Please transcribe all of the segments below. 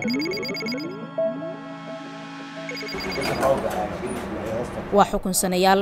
waa xukunsanayaal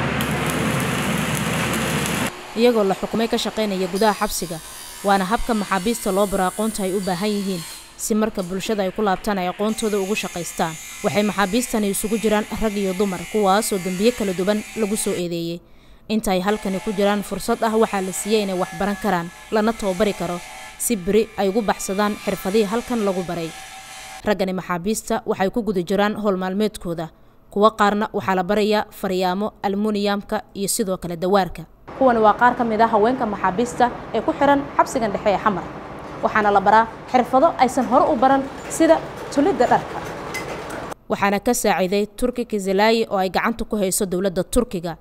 iyagoo la xukumay ka shaqaynaya gudaha xabsiga waana habka maxaabiista loo baro aqoonta ay u baahan yihiin si marka bulshada ay ku laabtaan ay aqoontooda ugu shaqaystaan waxay maxaabiistani isugu jiraan rag iyo dumar kuwaasoo dembiye kala duwan lagu soo eedeeyey inta ay halkani ku jiraan fursad ah waxaa la siiyey inay wax baran karaan lana tababari karo si beri ay ugu baxsadaan xirfadihii halkan lagu baray raggani maxaabiista waxay ku guda jiraan howl maalmeedkooda kuwo qaarna waxaa la barayaa faryaamo almuniyamka iyo sidoo kale dawaarka kuwani waa qaar ka mid ah haweenka maxaabiista ee ku xiran xabsigan dhexe ee xamar waxaana la baraa xirfado aysan hore u baran sida tulidda dharka waxaana ka saaciiday turki kizilaayi oo ay gacanta ku hayso dowladda turkiga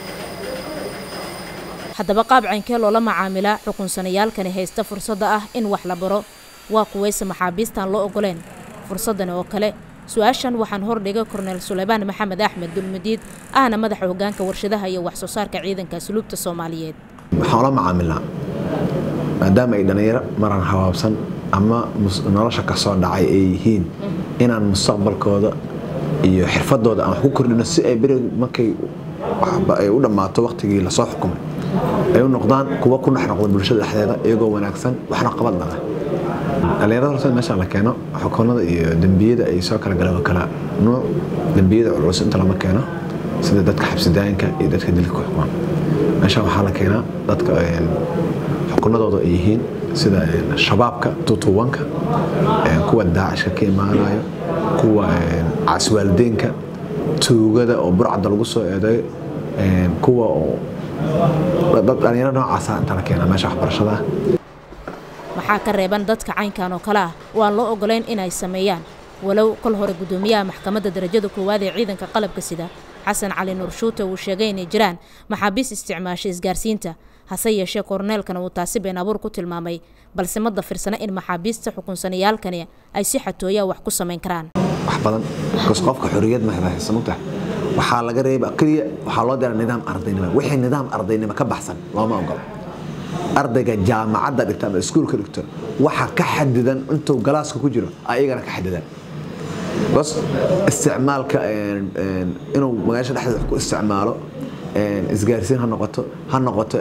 haddaba qaab caynkee loola macaamilaa xukunsanayaalkani haysta fursadda ah in wax la baro waa kuwayse maxaabiistaan loo ogoleen fursaddan oo kale su-aashan waxaan hordhigay korneel suleymaan maxamed axmed dulmadiid ahna madaxa hoggaanka warshadaha iyo wax soo saarka ciidanka asluubta soomaaliyeed waxaan ula macaamilnaa maadaama ay dhallinyaro maran habaabsan ama nolosha ka soo dhacay ay yihiin inaan mustaqbalkooda iyo xirfadooda aan wax ku kordhino si ay beri markay ay u dhammaato waqtigii lasoo xukumay ay u noqdaan kuwa ku dhex noqda bulshada dhexdeeda iyagoo wanaagsan waxna qabad laga dhallinyarada horta meeshaan la keeno xukunada iyo dembiyada ay soo kala galeen waa kala nuuc dembiyada culus inta lama keeno sida dadka xabsidaayinka iyo dadka dilka ku xukuman meeshaan waxaa la keenaa dadka xukunadooda ay yihiin sida shabaabka tutuwanka kuwa daacishka ka imaanayo kuwa caaswaalideenka tuugada oo burcadda lagu soo eedayo kuwa oo dhalinyaro noocaasa inta la keenaa meesha waxbarashada maxaa ka reeban dadka caynkan oo kale ah oo aan loo ogoleyn inay sameeyaan walow kol hore guddoomiyaha maxkamadda darajada koowaad ee ciidanka qalabka sida xasan cali nuur shuute uu sheegay inay jiraan maxaabiis isticmaasha isgaarsiinta hase yeeshee korneelkana uu taasi been abuur ku tilmaamay balse ma dafirsana in maxaabiista xukunsanayaalkani ay si xatooyaa wax ku samayn karaan wax badan bas qofka xorriyad ma haysan u tahay waxaa laga reeba keliya waxaa loo dira nidaam ardaynimo wixii nidaam ardaynimo ka baxsan looma ogolo ardayga jaamacadda dhigta ama iskuulka dhigto waxa ka xadidan intuu galaaska ku jiro ayagana ka xadidan bas isticmaalka inuu magaasha dhexdeeda wax ku isticmaalo isgaarsiin ha noqoto ha noqoto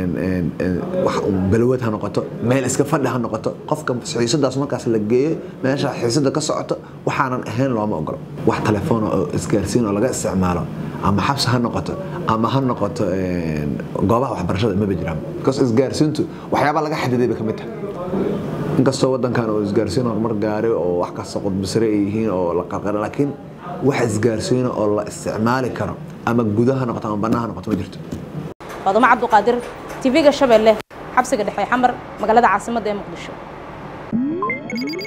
balwad ha noqoto meel iska fadhi ha noqoto qofka xiisadaas markaas la geeyo meesha xiisada ka socoto waxaanan ahayn looma ogolo wax telefoon oo isgaarsiin oo laga isticmaalo ama xabsi ha noqoto ama ha noqoto goobaha waxbarashada maba jiraan because isgaarsiintu waxyaabaa laga xadiday bay ka mid tahay inkastoo wadankan oo isgaarsiin horumar gaaray oo wax kasta qudbisare ay yihiin oo la qarqara laakiin wax isgaarsiina oo la isticmaali karo ama gudaha noqoto ama bannaha noqoto ma jirto faadumo cabduqaadir tv-ga shabeelle xabsiga dhexe xamar magaalada caasimadda ee muqdisho